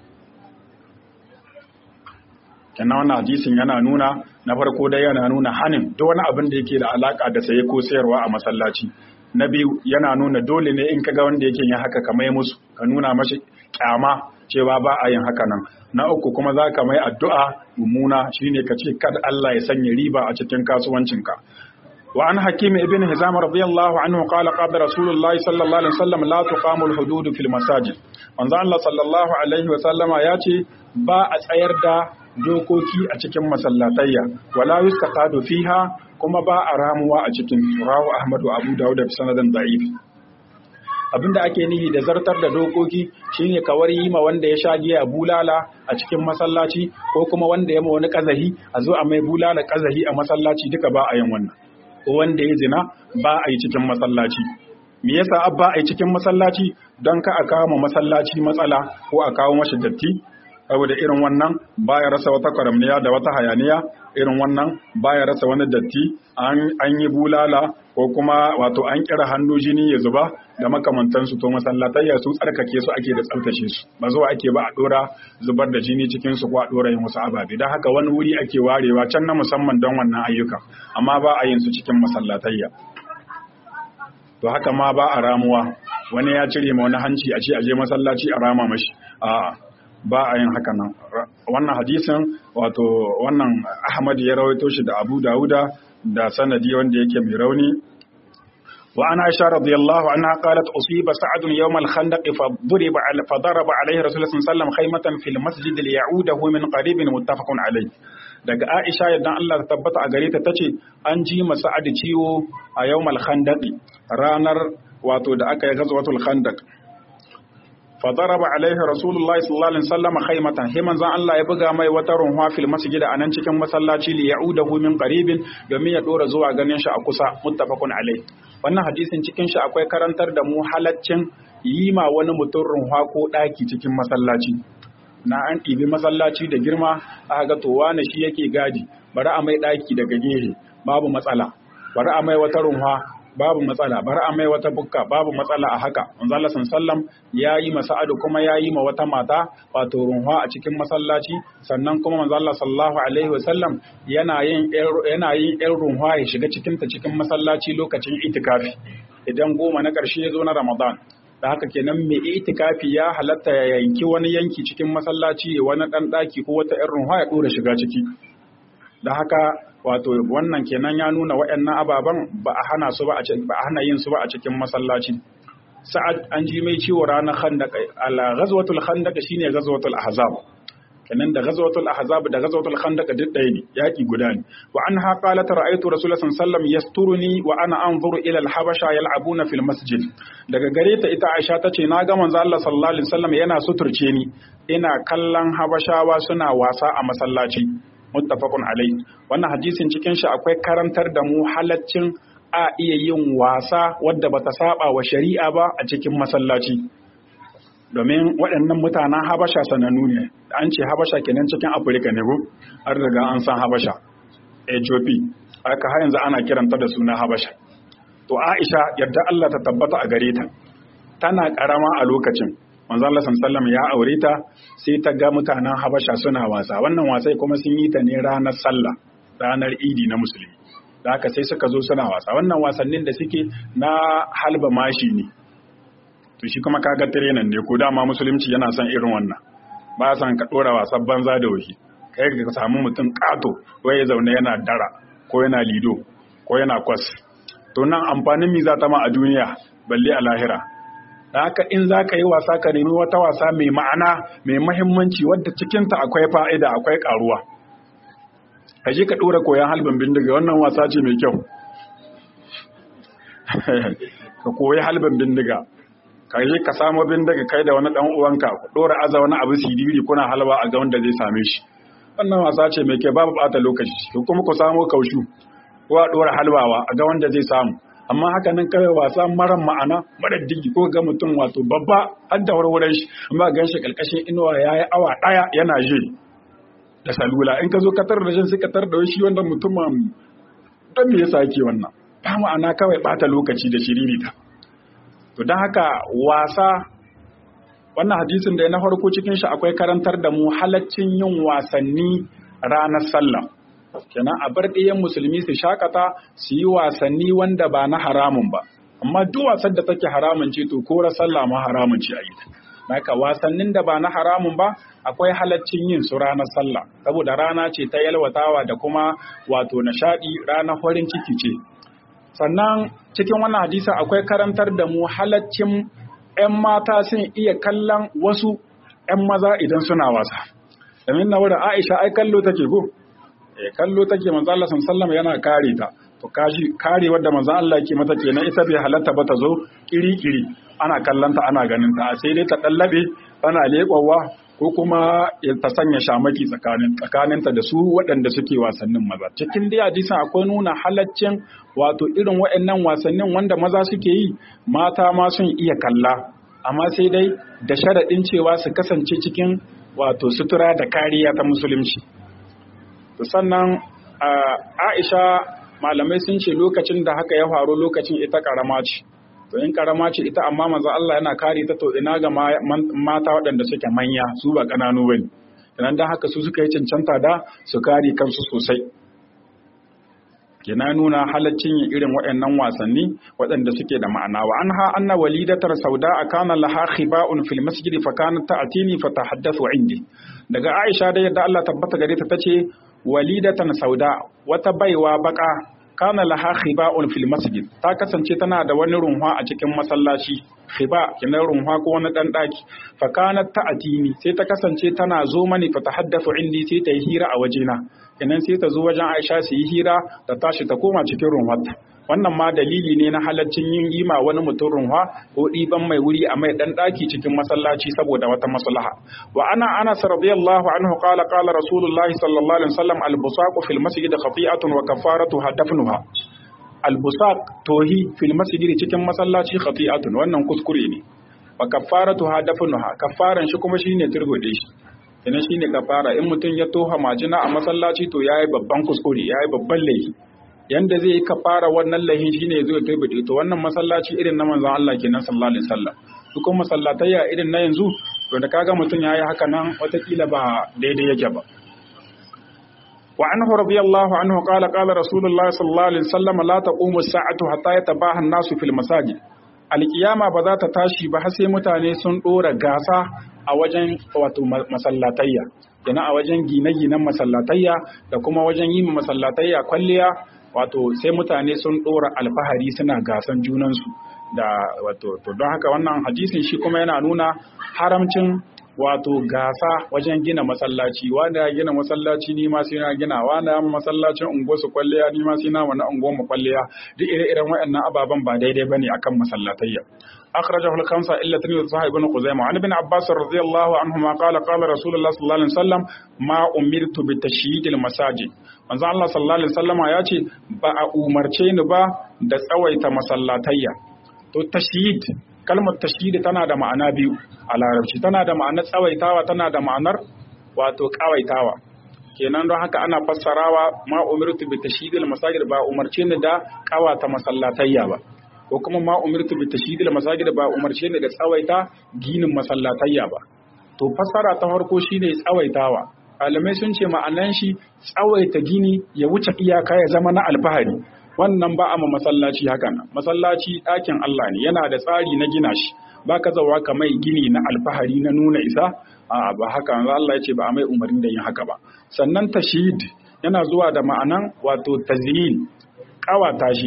kenan wannan hadisin yana nuna na farko dai yana nuna hanin duk wani abin da yake da alaka da saye ko sayarwa a masallaci na biyu yana nuna dole ne in kaga wanda yake yin haka ka mai musu ka nuna mashi kyama cewa ba a yin haka nan na uku kuma za ka mai addu'a mummuna shine ka ce kada Allah ya sanya riba a cikin kasuwancinka وعن حكيم ابن هزام رضي الله عنه قال قال رسول الله صلى الله عليه وسلم لا تقام الحدود في المساجد manzo Allah sallallahu alaihi wa sallama ya ce ba a tsayar da dokoki a cikin masallatayya wala yustaqadu fiha kuma ba a ramuwa a cikin rawu Ahmad wa Abu Dawud bi sanadin da'if abinda ake nihi da zartar da dokoki shine kawar yi ma wanda ya sha giya bulala a cikin masallaci ko kuma wanda ya ma wani kazahi a zo a mai bulala kazahi a masallaci duka ba a yin wannan ko wanda ya zina ba a yi cikin masallaci me yasa abba a yi cikin masallaci don ka a kawo ma masallaci matsala ko a kawo mashi datti saboda irin wannan baya rasa wata kwaramniya da wata hayaniya irin wannan baya rasa wani datti an yi bulala ko kuma wato an kira hannu jini ya zuba da makamantansu to masallatayya su tsarkake su ake da tsaftace su ba zuwa ake ba a dora zubar da jini cikin su ko a dora yin wasu ababe don haka wani wuri ake warewa can na musamman don wannan ayyuka amma ba a yin su cikin masallatayya to haka ma ba a ramuwa wani ya cire ma wani hanci a ce aje masallaci a rama mashi a'a ba a yin haka nan wannan hadisin wato wannan Ahmad ya rawaito shi da Abu Dawuda da sanadi wanda yake mai rauni وعن عائشة رضي الله عنها قالت أصيب سعد يوم الخندق فضرب على فضرب عليه رسول الله صلى الله عليه وسلم خيمة في المسجد ليعوده من قريب متفق عليه daga Aisha yadda Allah ta tabbata a gare ta tace an ji masa adi ciwo a yawmal khandaq ranar wato da aka yi ghazwatul khandaq فضرب عليه رسول الله صلى الله عليه وسلم خيمة هي من زان الله يبغى mai wata runwa fil masjid anan cikin masallaci li ya'udahu min qaribin domin ya dora zuwa ganin shi a kusa muttafaqun alai wannan hadisin cikin shi akwai karantar da mu halaccin yi ma wani mutum runwa ko daki cikin masallaci na an ɗibi masallaci da girma aka ga to wani shi yake gadi bari a mai daki daga gehe babu matsala bari a mai wata runwa babu matsala bari a mai wata bukka babu matsala a haka manzo Allah sallam ya yi masa'adu kuma ya yi ma wata mata wato runwa a cikin masallaci sannan kuma manzo Allah sallallahu alaihi wasallam yana yin yana yin ɗan runwa ya shiga cikin ta cikin masallaci lokacin itikafi idan goma na ƙarshe ya zo na Ramadan da haka kenan mai itikafi ya halatta ya yanki wani yanki cikin masallaci wani ɗan ɗaki ko wata ɗan runwa ya ɗora shiga ciki da haka wato wannan kenan ya nuna waɗannan ababen ba a hana su ba a ba a hana yin su ba a cikin masallaci sa'ad an ji mai ciwo ranar khandaq ala ghazwatul khandaq shine ghazwatul ahzab kenan da ghazwatul ahzab da ghazwatul khandaq duk ɗaya ne yaki guda ne wa anha qalat ra'aytu rasulullah sallallahu alaihi wasallam yasturuni wa ana anzuru ila al-habasha yal'abuna fil masjid daga gare ta ita Aisha tace na ga manzo Allah sallallahu alaihi wasallam yana suturce ni ina kallon habashawa suna wasa a masallaci muttafaqun alai wannan hadisin cikin shi akwai karantar da mu halaccin a iya yin wasa wadda bata saba wa shari'a ba a cikin masallaci domin waɗannan mutanen habasha sanannu ne an ce habasha kenan cikin afirka ne ko har daga an san habasha ethiopia haka har yanzu ana kiranta da suna habasha to aisha yadda allah ta tabbata a gare ta tana karama a lokacin manzo Allah sallallahu ya aure ta sai ta ga mutanen Habasha suna wasa wannan wasai kuma sun yi ta ne ranar sallah ranar Idi na musulmi da haka sai suka zo suna wasa wannan wasannin da suke na halba mashi ne to shi kuma kaga tirenan ne ko dama musulunci yana son irin wannan ba san ka dora wasan banza da wahi kai ka samu mutum kato ko ya zaune yana dara ko yana lido ko yana kwas to nan amfanin mi za ta ma a duniya balle a lahira da haka in za ka yi wasa ka nemi wata wasa mai ma'ana mai mahimmanci wadda cikinta akwai fa'ida akwai karuwa ka je ka ɗora koyon halbin bindiga wannan wasa ce mai kyau ka koyi halbin bindiga ka yi ka samu bindiga kai da wani dan uwanka ku dora aza wani abu sidiri kuna halba a ga wanda zai same shi wannan wasa ce mai ke babu bata lokaci ko kuma ku samu kaushu ko a dora halbawa a ga wanda zai samu amma haka nan kawai wasa maran ma'ana mara digi ko ga mutum wato babba har da warwaran shi amma gan shi kalkashin inuwa yayi awa daya yana je da salula in ka zo ka tar da shi sai ka tar da shi wanda mutumin dan me yasa yake wannan ba ma'ana kawai bata lokaci da shiririta to don haka wasa wannan hadisin da na farko cikin shi akwai karantar da mu halaccin yin wasanni ranar sallah kenan a bar ɗayan musulmi su shakata su yi wasanni wanda ba na haramun ba amma duk wasan da take haramun ce to kora sallah ma haramun ce a yi haka wasannin da ba na haramun ba akwai halaccin yin su ranar sallah saboda rana ce ta yalwatawa da kuma wato nishadi ranar farin ciki ce sannan cikin wannan hadisa akwai karantar da mu halaccin 'yan mata sun iya kallon wasu 'yan maza idan suna wasa domin na wurin aisha ai kallo take ko eh kallo take manzo Allah sallallahu yana kare ta to kashi kare wadda manzo Allah yake mata kenan ita bai halatta ba ta zo kiri-kiri ana kallanta ana ganin ta sai dai ta dallabe tana leƙwawa ko kuma ta sanya shamaki tsakanin tsakaninta da su waɗanda suke wasannin maza cikin dai hadisin akwai nuna halaccin wato irin waɗannan wasannin wanda maza suke yi mata ma sun iya kalla amma sai dai da sharaɗin cewa su kasance cikin wato sutura da kariya ta musulunci to sannan Aisha malamai sun ce lokacin da haka ya faru lokacin ita karama ce to in karama ce ita amma manzo Allah yana kare ta to ina ga mata waɗanda suke manya su ba ƙananu bane idan dan haka su suka yi cancanta da su kare kansu sosai kina nuna halaccin yin irin waɗannan wasanni waɗanda suke da ma'ana wa anha anna walidatar sauda kana laha khiba'un fil masjid fa kanat ta'tini fa tahaddathu indi daga Aisha da yadda Allah tabbata gare ta tace walidatan sauda wata baiwa baka kana laha khiba'un fil masjid ta kasance tana da wani runwa a cikin masallaci khiba kina runwa ko wani dan daki fa kanat ta'tini sai ta kasance tana zo mani fa tahaddathu indi sai ta yi hira a wajena kenan sai ta zo wajen Aisha su yi hira ta tashi ta koma cikin runwarta wannan ma dalili ne na halaccin yin yima wani mutum runwa ko ɗiban mai wuri a mai ɗan ɗaki cikin masallaci saboda wata maslaha wa ana anas radiyallahu anhu qala qala rasulullahi sallallahu alaihi wasallam al-busaqu fil masjid khati'atun wa kafaratu hadafnuha al-busaq tohi fil masjid cikin masallaci khati'atun wannan kuskure ne wa kafaratu hadafnuha kafaran shi kuma shine turgode shi ina shine kafara in mutum ya toha majina a masallaci to yayi babban kuskure yayi babban laifi yanda zai yi kafara wannan lahin shine yazo ya turbide to wannan masallaci irin na manzon Allah kenan sallallahu alaihi wasallam duk masallatayya irin na yanzu to da kaga mutum yayi haka nan watakila ba daidai yake ba wa anhu radiyallahu anhu qala qala rasulullahi sallallahu alaihi wasallam la taqumu as-sa'atu hatta yatabaha an-nasu fil masajid alkiyama ba za ta tashi ba har sai mutane sun dora gasa a wajen wato masallatayya yana a wajen gine-ginen masallatayya da kuma wajen yin masallatayya kwalliya wato sai mutane sun dora alfahari suna gasan junansu da wato to don haka wannan hadisin shi kuma yana nuna haramcin wato gasa wajen gina masallaci wanda ya gina masallaci ni ma sai na gina wanda ya masallacin unguwar su kwalliya ni ma sai na wani unguwar mu kwalliya duk ire-iren waɗannan ababen ba daidai bane akan masallatayya أخرجه الخمسة إلا تلميذ صحيح بن خزيمة عن ابن عباس رضي الله عنهما قال قال رسول الله صلى الله عليه وسلم ما أمرت بتشييد المساجد manzo Allah sallallahu alaihi wasallam ya ce ba a umarce ni ba da tsawaita masallatayya to tashyid kalmar tashyid tana da ma'ana biyu a larabci tana da ma'anar tsawaitawa tana da ma'anar wato kawaitawa kenan don haka ana fassarawa ma umirtu bi tashyidil masajid ba umarce ni da kawata masallatayya ba ko kuma ma umirtu bi tashyidil masajid ba umarce ni da tsawaita ginin masallatayya ba to fassara ta farko shine tsawaitawa malamai sun ce ma'anan shi tsawaita gini ya wuce iyaka ya zama na alfahari wannan ba a ma masallaci haka nan masallaci ɗakin Allah ne yana da tsari na gina shi ba ka zawa ka mai gini na alfahari na nuna isa a ba haka Allah ya ce ba a mai umarni da yin haka ba sannan tashid yana zuwa da ma'anan wato tazyil kawata shi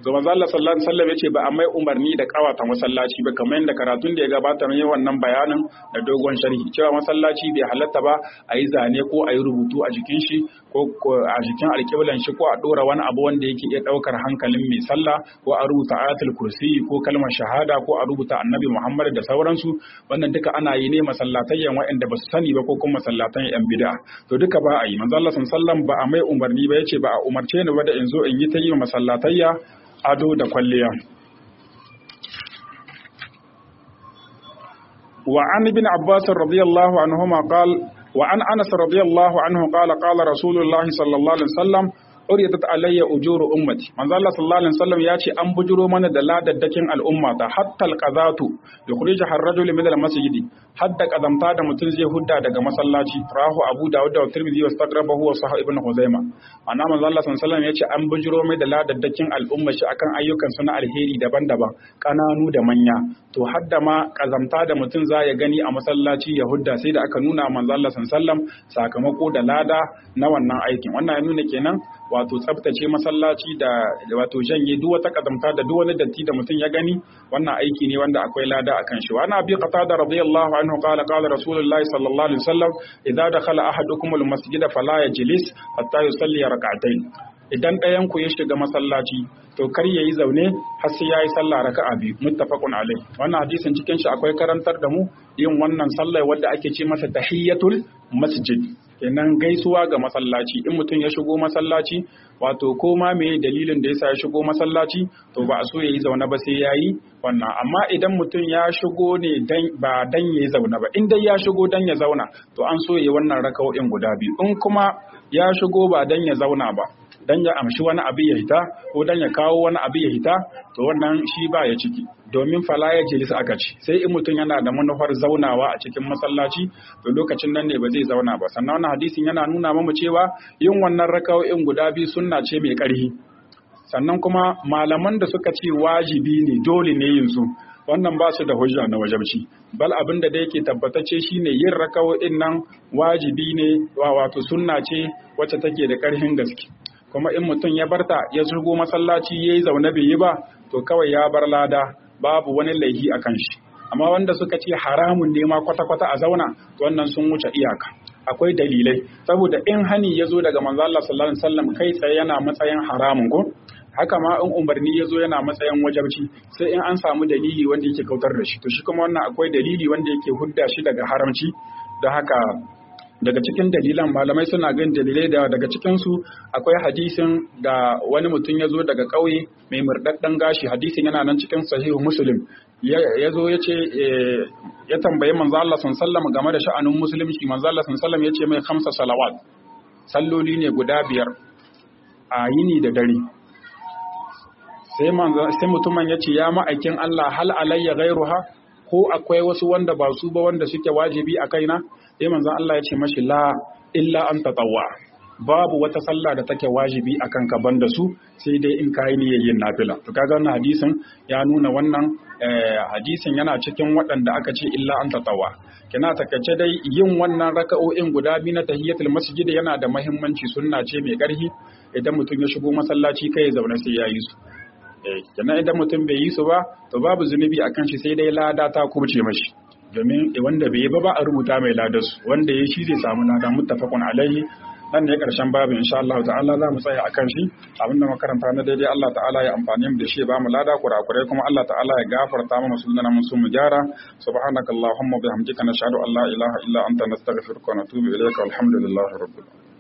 ga manzo Allah sallallahu alaihi wasallam yace ba a mai umarni da kawata masallaci ba kamar yadda karatun da ya gabata ne wannan bayanin da dogon sharhi cewa masallaci bai halatta ba a yi zane ko a yi rubutu a jikin shi ko a jikin alƙiblan shi ko a dora wani abu wanda yake iya daukar hankalin mai sallah ko a rubuta ayatul kursi ko kalmar shahada ko a rubuta annabi Muhammad da sauransu wannan duka ana yi ne masallatayyan waɗanda ba su sani ba ko kuma masallatan yan bid'a to duka ba a yi manzo Allah sallallahu alaihi wasallam ba a mai umarni ba yace ba a umarce ni ba da in zo in yi ta yi masallatayya ado da kwalliya wa an ibn abbas radiyallahu anhuma qala wa an anas radiyallahu anhu qala qala rasulullah sallallahu alaihi wasallam uridat alayya ujuru ummati manzo Allah sallallahu alaihi wasallam ya ce an bujuro mana da ladaddakin al'umma ta hatta alqazatu yukhriju ar-rajul min al-masjid hadda kazamta da mutum zai hudda daga masallaci rahu abu dawud da tirmidhi wa stagrabahu wa sahih ibn khuzaima ana manzo Allah sallallahu alaihi wasallam ya ce an bujuro mai da ladaddakin al'umma shi akan ayyukan su na alheri daban-daban kananu da manya to hadda ma kazamta da mutum za ya gani a masallaci ya hudda sai da aka nuna manzo Allah sallallahu alaihi wasallam sakamako da lada na wannan aikin wannan ya nuna kenan wato tsabtace masallaci da wato janye duk wata kazamta da duk wani datti da mutum ya gani wannan aiki ne wanda akwai lada akan shi wa ana bi qatada radiyallahu anhu qala qala rasulullahi sallallahu alaihi wasallam idza dakhala ahadukum almasjida fala yajlis hatta yusalli rak'atayn idan ɗayan ku ya shiga masallaci to kar ya yi zaune har sai ya yi sallah raka'a biyu muttafaqun alai wannan hadisin cikin shi akwai karantar da mu yin wannan sallah wadda ake ce masa tahiyatul masjid kenan gaisuwa ga masallaci in mutum ya shigo masallaci wato ko ma me dalilin da yasa ya shigo masallaci to ba a so yayi zaune ba sai yayi wannan amma idan mutum ya shigo ne dan ba dan yayi zaune ba in dai ya shigo dan ya zauna to an so yayi wannan raka'o'in guda biyu in kuma ya shigo ba dan ya zauna ba dan ya amshi wani abu ya hita ko dan ya kawo wani abu ya hita to wannan shi ba ya ciki domin fala ya jilis aka ci sai in mutum yana da manufar zaunawa a cikin masallaci to lokacin nan ne ba zai zauna ba sannan wannan hadisin yana nuna mamu cewa yin wannan raka'o'in guda biyu sunna ce mai ƙarfi sannan kuma malaman da suka ce wajibi ne dole ne yin su wannan ba su da hujja na wajabci bal abin da yake tabbatacce shine yin raka'o'in nan wajibi ne wato sunna ce wacce take da ƙarfin gaske kuma in mutum ya barta ya shigo masallaci ya yi zaune bai yi ba to kawai ya bar lada babu wani laihi a kan shi amma wanda suka ce haramun ne ma kwata-kwata a zauna to wannan sun wuce iyaka akwai dalilai saboda in hani ya zo daga manzo Allah sallallahu alaihi wasallam kai tsaye yana matsayin haramun ko haka ma in umarni ya zo yana matsayin wajabci sai in an samu dalili wanda yake kautar da shi to shi kuma wannan akwai dalili wanda yake hudda shi daga haramci da haka daga cikin dalilan malamai suna gan dalilai da daga cikinsu akwai hadisin da wani mutum ya zo daga ƙauye mai murɗaɗɗen gashi hadisin yana nan cikin sahihu muslim ya zo ya ce ya tambayi manzo Allah sallallahu game da sha'anin musulunci manzo Allah sallallahu ya ce mai khamsa salawat salloli ne guda biyar a yini da dare sai manzo sai mutumin ya ce ya ma'aikin Allah hal alayya ghairuha ko akwai wasu wanda ba su ba wanda suke wajibi a kaina sai manzon Allah ya ce mashi la illa an tatawwa babu wata sallah da take wajibi akan ka banda su sai dai in kai niyyar yin nafila to kaga wannan hadisin ya nuna wannan hadisin yana cikin waɗanda aka ce illa an tatawwa kina takaice dai yin wannan raka'o'in guda biyu na tahiyatul masjid yana da muhimmanci sunna ce mai ƙarfi idan mutum ya shigo masallaci kai ya zauna sai ya yi su kenan idan mutum bai yi su ba to babu zunubi akan shi sai dai lada ta kubce mashi domin wanda bai yi ba ba a rubuta mai ladarsu wanda ya shi zai samu lada muttafaqun alaihi nan ne karshen babu insha Allah ta'ala za mu tsaya akan shi abinda makaranta na daidai Allah ta'ala ya amfani mu da shi ba mu lada kurakurai kuma Allah ta'ala ya gafarta mana sunnana mun sun mu gyara subhanakallahumma bihamdika nashhadu an la ilaha illa anta nastaghfiruka wa natubu ilayka walhamdulillahi rabbil alamin